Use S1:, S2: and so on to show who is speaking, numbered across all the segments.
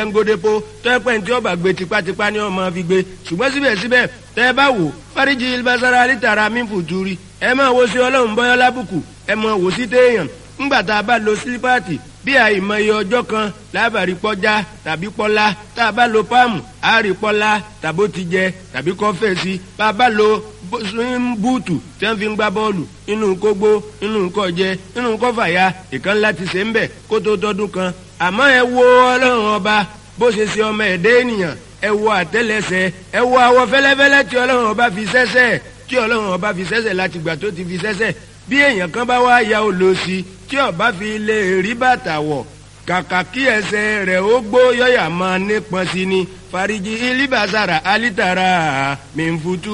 S1: ngodepo tẹ́pẹ́ tí ọba gbé tipátipá ní ọmọ fi gbé ṣùgbọ́n síbẹ̀síbẹ̀ tẹ́ bá wò fáríjì ilbasara lítara mímfùtúrí ẹ máa wo sí ọlọ́run bọ́yọ́ lábùkù ẹ máa wò sí téèyàn ńgbà tá a bá lo sílípáàtì bí àìmọye ọjọ́ kan lábàárí pọ́já tàbí pọ́lá tá a bá lo páàmù àárí pọ́lá tàbó ti jẹ tàbí kọ́fẹ́sì bá a bá lo búùtù tí wọ́n fi ń gbá bọ́ọ̀lù inú kógbó inú kọjẹ inú kọfàyà ìkan láti ṣe ń bẹ̀ kó tó tọdún kan àmọ́ ẹ wo ọlọ́run ọba bó ṣe ṣe ọmọ ẹ̀dẹ́ ènìyàn ẹ wo àtẹ́lẹsẹ̀ ẹ wo àwọ̀ fẹ́lẹ́fẹ́lẹ́ tí ọlọ́run ọba fi sẹ́sẹ̀ tí ọlọ́run ọba fi sẹ́sẹ̀ láti gbà tó ti fi sẹ́sẹ̀ bí èèyàn kan bá wá ya olóòsì tí ọba fi lè rí bàtà wọ̀ kàkà kí ẹsẹ̀ rẹ̀ ó gbó yọ̀yà máa nípọn sí ni fariji ilibasara alitara mẹ́nfutu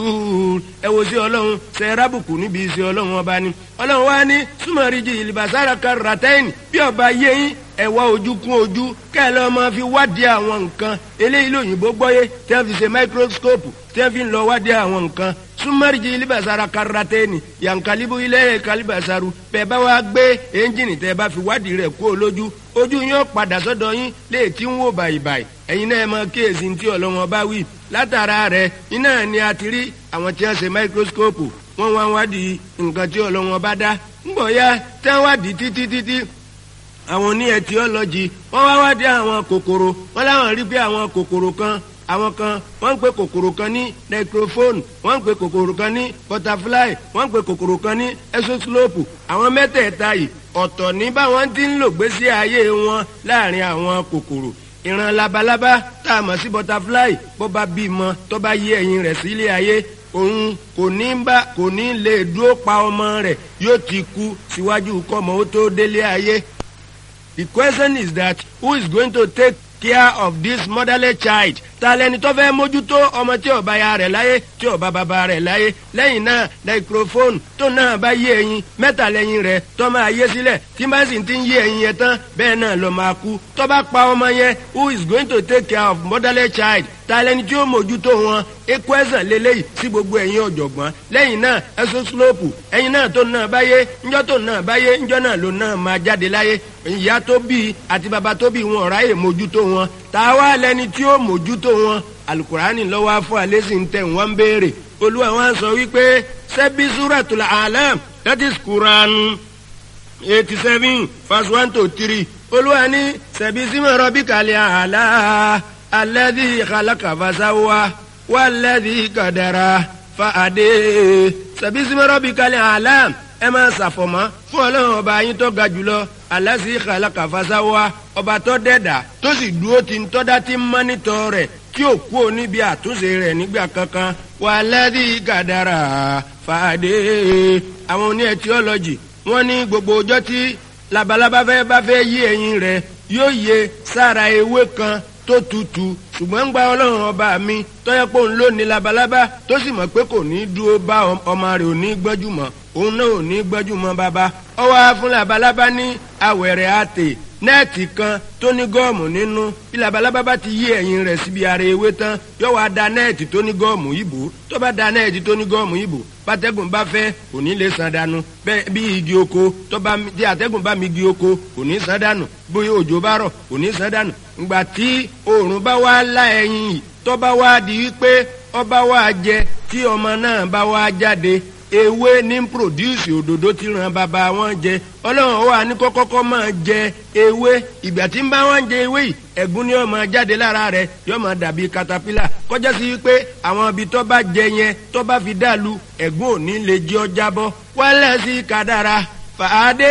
S1: ẹ wo sí ọlọ́run ṣe rábùkù níbi ìṣe ọlọ́run ọba ni ọlọ́run wá ní súnmọ́rìjì ilibasara karatẹ́yìn bí ọba yẹ́yìn ẹ wá ojú kún ojú kẹ́lẹ́ ọmọ fi wádìí àwọn nǹkan eléyìí lóyìnbó gbọ́yé tí wọ́n fi ṣe máikróskópù tí wọ́n fi ń lọ wádìí àwọn nǹkan súnmọ́rìjì ilibasara karatẹ́ni yankalibu ilé kalibasaru bẹ́ẹ̀ bá wá gbé ẹ́ńjìnì tẹ́ bá fi wádìí rẹ̀ kú olójú ojú yín ó padà sọ́dọ̀ yín lè tí ń wò bàyìbàyì ẹ̀yin náà mọ kíyèsí tí ọlọ́wọ́n bá wí látara rẹ̀ iná ni a ti rí àwọn tí wọ́n ṣe máikróskópù wọ́n wá wádìí nǹkan tí ọlọ́wọ́n bá dá ńgbọ̀ ya tí wọ́n wádìí títí títí àwọn oní ẹtiọ́lọ́jì wọ́n wá wádìí àwọn kòkòrò wọ́n láwọn rí pé àwọn kòkòrò kan àwọn kan wọ́n ń pe kòkòrò kan ní necrophone wọ́n ń pe kòkòrò kan ní butterfly wọ́n ń pe kòkòrò kan ní exoslope àwọn mẹ́tẹ̀ẹ̀ta yìí ọ̀tọ̀ ní báwọn ti ń lò gbésí ayé wọn láàrin àwọn kòkòrò ìran labalábá tá a mọ̀ sí butterfly bó bá bímọ tó bá yé ẹyin rẹ̀ sílé ayé òun kò ní bá kò ní lè dúró pa ọmọ rẹ̀ yóò ti kú síwájú kọ́mọ ó tó délé ayé. The question is that who is going to take care of this motherless child ta lẹni tó fẹ́ mójútó ọmọ tí ó bá ya rẹ̀ láyé tí ó bá bàbá rẹ̀ láyé lẹ́yìn náà microphone tó náà bá yé ẹyin mẹ́ta lẹ́yìn rẹ̀ tó máa yé sílẹ̀ tí bá sì ti ń yé ẹyin yẹn tán bẹ́ẹ̀ náà ló máa kú tó bá pa ọmọ yẹn who is going to take care of motherless child ta lẹni tí ó mójútó wọn equation lélẹ́yìí sí gbogbo ẹ̀yin ọ̀jọ̀gbọ́n lẹ́yìn náà exoslope ẹ̀yin náà tó náà bá yé ńjọ́ tó náà bá yé ńjọ́ náà ló náà máa jáde láyé ìyá tó bí àti bàbá tó bí wọn ọ̀ráyè mójútó wọn ta wá lẹni tí ó mójútó wọn alukurani lọ́wọ́ afọ alẹ́sìn tẹ̀ wọ́n ń béèrè olúwa wọn sọ wípé sẹ́bí suratul alam that is quran eighty seven verse one to three olúwa ní sẹ́bí símọ̀ rọ́bì kàlẹ́ àlá alẹ́dí khalaqa fasawa wàlẹ́dí kadara fàdé sẹ́bí símọ̀ rọ́bì kàlẹ́ àlá ẹ máa ṣàfọ̀mọ́ fún ọlọ́run ọba yín tó ga jùlọ alásì khalaqa fasawa ọba tó dẹ́dà tó sì dúró ti ń tọ́dá tí ń mọ́nítọ̀ rẹ̀ tí ò kú ò níbi àtúnṣe rẹ̀ nígbà kankan wàlẹ́dí kàdàrà fàdé àwọn oní ẹtiọ́lọ́jì wọ́n ní gbogbo ọjọ́ tí labalábá fẹ́ bá fẹ́ yí ẹyin rẹ̀ yóò yẹ sára ewé kan tó tutù ṣùgbọ́n ń gba ọlọ́run ọba mi tọ́yẹ́ pé òun ló ní labalábá tó sì mọ̀ pé kò ní dúró bá ọmọ rẹ̀ ò ní gbọ́jú mọ́ òun náà ò ní gbọ́jú mọ́ bàbá ọwọ́ fún labalábá ní awẹ̀rẹ̀ àtè nẹ́ẹ̀tì kan tó ní gọ́ọ̀mù nínú bí labalábá bá ti yí ẹ̀yìn rẹ̀ síbi ara ewé tán yóò wá da nẹ́ẹ̀tì tó ní gọ́ọ̀mù ìbò tó bá da nẹ́ẹ̀tì tó ní gọ́ọ̀mù ìbò bátẹ́gùn bá fẹ́ kò ní lè san dànù bẹ́ẹ̀ bí igi oko tó bá tí àtẹ́gùn bá mi igi oko kò ní san dànù bóyá òjò bá rọ̀ kò ní san dànù ìgbà tí oòrùn bá wá lá ẹyin yìí tó bá wá di wípé ọba wá jẹ tí ọmọ náà bá wá jáde ewé ní produce òdòdó tí ràn bàbá wọn jẹ ọlọ́run wà ní kọ́kọ́kọ́ máa jẹ ewé ìgbà tí ń bá wọn jẹ ewé yìí ẹ̀gún ni yóò máa jáde lára rẹ̀ yóò máa dàbí katapila kọjá sí pé àwọn ibi tó bá jẹ yẹn tó bá fi dàlú ẹ̀gún ò ní lè jẹ́ ọ jábọ́ wálẹ̀ sí kádàrá fàdé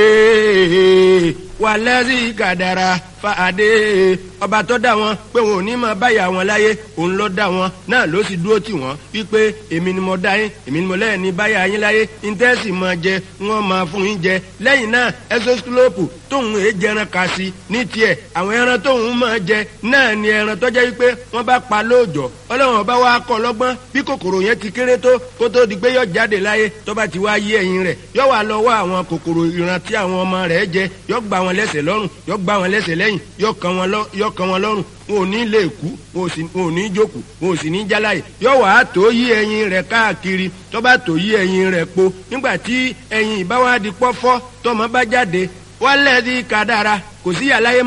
S1: wálẹ̀ sí kádàrá fàdé ọba tó dá wọn pé wọn ò ní máa báyà wọn láyé òun ló dá wọn náà ló sì dúró tì wọn wípé èmi ni mo dá yín èmi ni mo lẹ́yìn ní báyà yín láyé íńtẹ́sì máa jẹ wọn máa fún yín jẹ lẹ́yìn náà ẹsọ́sílópù tóun èé jẹran kà sí ní tiẹ̀ àwọn ẹran tóun máa jẹ náà ni ẹran tó jẹ́ wípé wọ́n bá pa lóòjọ́ ọlọ́run ọba wa kọ́ lọ́gbọ́n bí kòkòrò yẹn ti kéré tó kó tó di pé yọ jáde láyé tó bá ti wá yé ẹyin rẹ̀ yọ wà lọ wá àwọn kòkòrò ìran tí àwọn ọmọ rẹ̀ jẹ yọ gbà wọn lẹ́sẹ̀ lọ́rùn yọ gbà wọn lẹ́sẹ̀ lẹ́yìn yọ kàn wọn lọ́rùn wọn ò ní lè kú wọn ò ní jókòó wọn ò sì ní jáláyè yọ wà á tó yí ẹyin rẹ̀ káàkiri tó bá tó yí ẹyin rẹ̀ po nígbà tí ẹyin ìbáwá di pọ́fọ́ tọmọ bá jáde wálẹ̀ di kádàrá kò sí yàrá yẹn